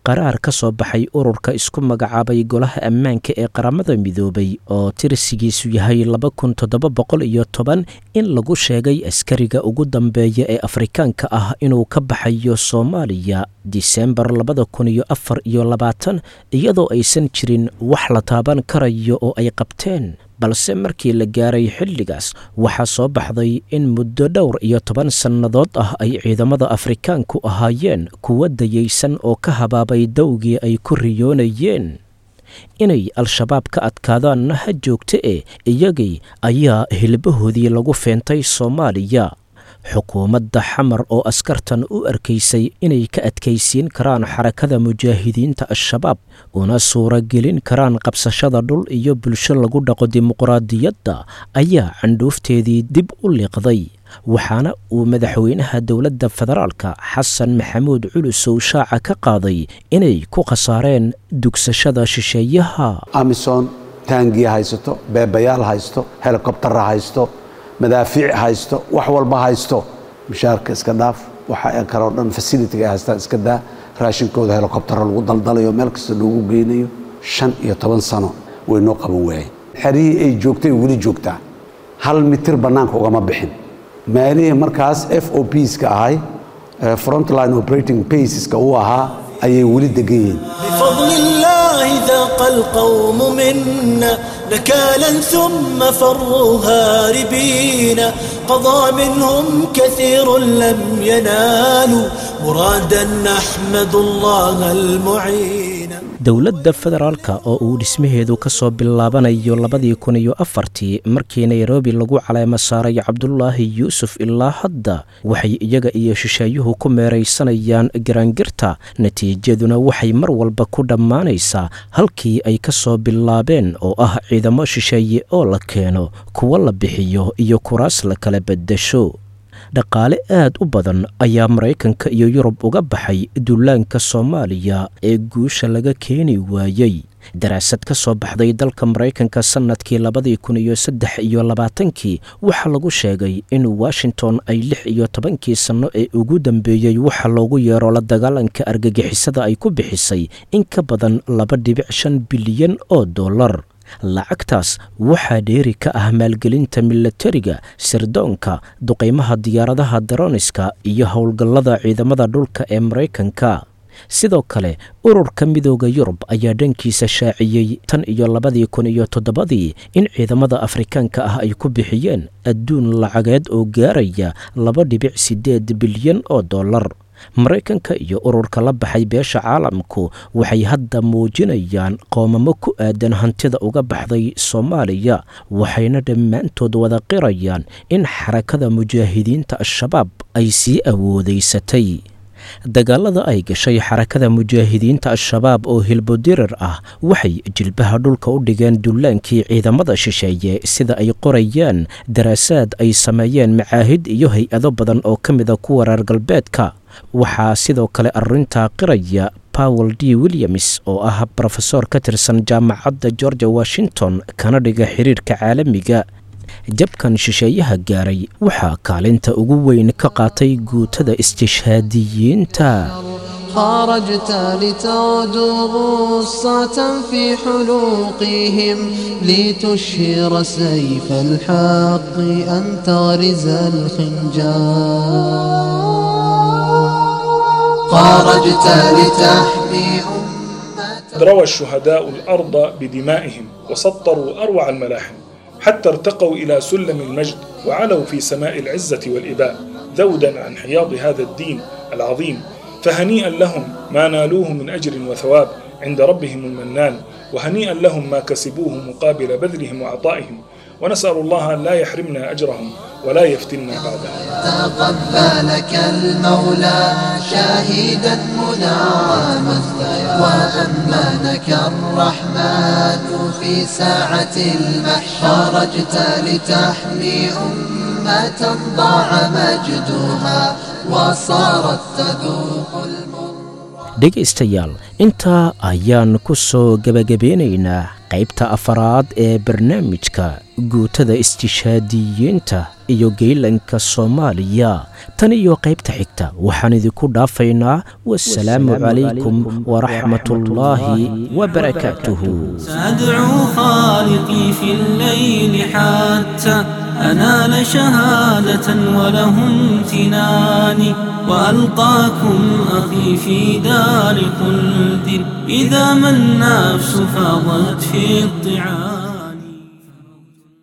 qaraar ka soo baxay ururka isku magacaabay golaha ammaanka ee qaramada midoobay oo tirsigiisu yahay laba kun toddoba boqol iyo toban in lagu sheegay askariga ugu dambeeya ee afrikaanka ah inuu ka baxayo soomaaliya disembar labada kun iyo afar iyo labaatan iyadoo aysan jirin wax la taaban karayo oo ay qabteen balse markii la gaaray xilligaas waxaa soo baxday in muddo dhowr iyo toban sannadood ah ay ciidamada afrikaanku ahaayeen kuwa dayaysan oo ka habaabay dowgii ay ku riyoonayeen inay al-shabaab ka adkaadaanna ha joogta e iyagii ayaa hilbahoodii lagu feentay soomaaliya xukuumadda xamar oo askartan u arkaysay inay ka adkaysiin karaan xarakada mujaahidiinta al-shabaab una suuragelin karaan qabsashada dhul iyo bulsho lagu dhaqo dimuqraadiyadda ayaa candhuufteedii dib u liiqday waxaana uu madaxweynaha dowladda federaalka xasan maxamuud culusow shaaca ka qaaday inay ku khasaareen dugsashada shisheeyaha amisom taangiya haysato beebayaal haysto helikobtara haysto madaafiic haysto wax walba haysto mishaarka iska dhaaf waxa kaloo dhan fasilitiga ay haystaan iska daa raashinkooda helikobtara lagu daldalayo meel kasta loogu geynayo shan iyo toban sano way noo qaban waayeen xerihii ay joogtay weli joogtaa hal mitir bannaanka ugama bixin maalihii markaas f o pska ahay frontline operating baseska uu ahaa ayay weli degan yihiin بفضل الله ذاق القوم منا نكالا ثم فروا هاربين قضى منهم كثير لم ينالوا مرادا نحمد الله المعين dowladda federaalka oo uu dhismaheedu ka soo bilaabanayo labadii kun iyo afartii markii nairobi lagu caleemo saaray cabdulaahi yuusuf ilaa hadda waxay iyaga iyo shisheeyuhu ku meeraysanayaan garaangirta natiijaduna waxay mar walba ku dhammaanaysaa halkii ay ka soo bilaabeen oo ah ciidamo shisheeye oo la keeno kuwo la bixiyo iyo kuraas la kala beddesho dhaqaale aad u badan ayaa maraykanka iyo yurub uga baxay duulaanka soomaaliya ee guusha laga keeni waayey daraasad ka soo baxday dalka maraykanka sannadkii labadii kun iyo saddex iyo labaatankii waxaa lagu sheegay in washington ay lix iyo tobankii sanno ee ugu dambeeyey waxa loogu yeero la dagaalanka argagixisada ay ku bixisay in ka badan laba dhibic shan bilyan oo dollar lacagtaas waxaa dheeri ka ah maalgelinta milatariga sirdoonka duqaymaha diyaaradaha daroniska iyo howlgallada ciidamada dhulka ee maraykanka sidoo kale ururka midooda yurub ayaa dhankiisa shaaciyey tan iyo labadii kun iyo toddobadii in ciidamada afrikaanka ah ay ku bixiyeen adduun lacageed oo gaaraya laba dhibic siddeed bilyan oo dollar maraykanka iyo ururka la baxay beesha caalamku waxay hadda muujinayaan qoomamo ku aadan hantida uga baxday soomaaliya waxayna dhammaantood wada qirayaan in xarakada mujaahidiinta al-shabaab ay sii awoodaysatay dagaalada ay gashay xarakada mujaahidiinta al-shabaab oo hilbodirar ah waxay jilbaha dhulka u dhigeen dullaankii ciidamada shisheeye sida ay qorayaan daraasaad ay sameeyeen macaahid iyo hay-ado badan oo ka mida kuwa reer galbeedka waxaa sidoo kale arrintaa qiraya powel d williams oo ah brofesor ka tirsan jaamacadda georgia washington kana dhiga xiriirka caalamiga jabkan shisheeyaha gaaray waxaa kaalinta ugu weyn ka qaatay guutada istishhaadiyiinta خرجت لتغدو غصة في حلوقهم لتشهر سيف الحق أن تغرز الخنجر خرجت لتحمي روى الشهداء الأرض بدمائهم وسطروا أروع الملاحم حتى ارتقوا إلى سلم المجد وعلوا في سماء العزة والإباء ذودا عن حياض هذا الدين العظيم فهنيئا لهم ما نالوه من أجر وثواب عند ربهم المنان وهنيئا لهم ما كسبوه مقابل بذلهم وعطائهم ونسأل الله أن لا يحرمنا أجرهم ولا يفتنا بعدها تقبلك المولى شاهدا منعما وأمنك الرحمن في ساعة المحشر خرجت لتحمي أمة ضاع مجدها وصارت تذوق dhegaystayaal intaa ayaan ku soo gebagabeynaynaa qaybta afaraad ee barnaamijka guutada istishaadiyiinta iyo geylanka soomaaliya tan iyo qaybta xigta waxaan idinku dhaafaynaa wasalaamu calaykum waraxmatullaahi wabarakaatuhu سأدعو خالقي في الليل حتى أنال شهادة وله امتناني وألقاكم أخي في دار خلد إذا ما النفس فاضت في الطعام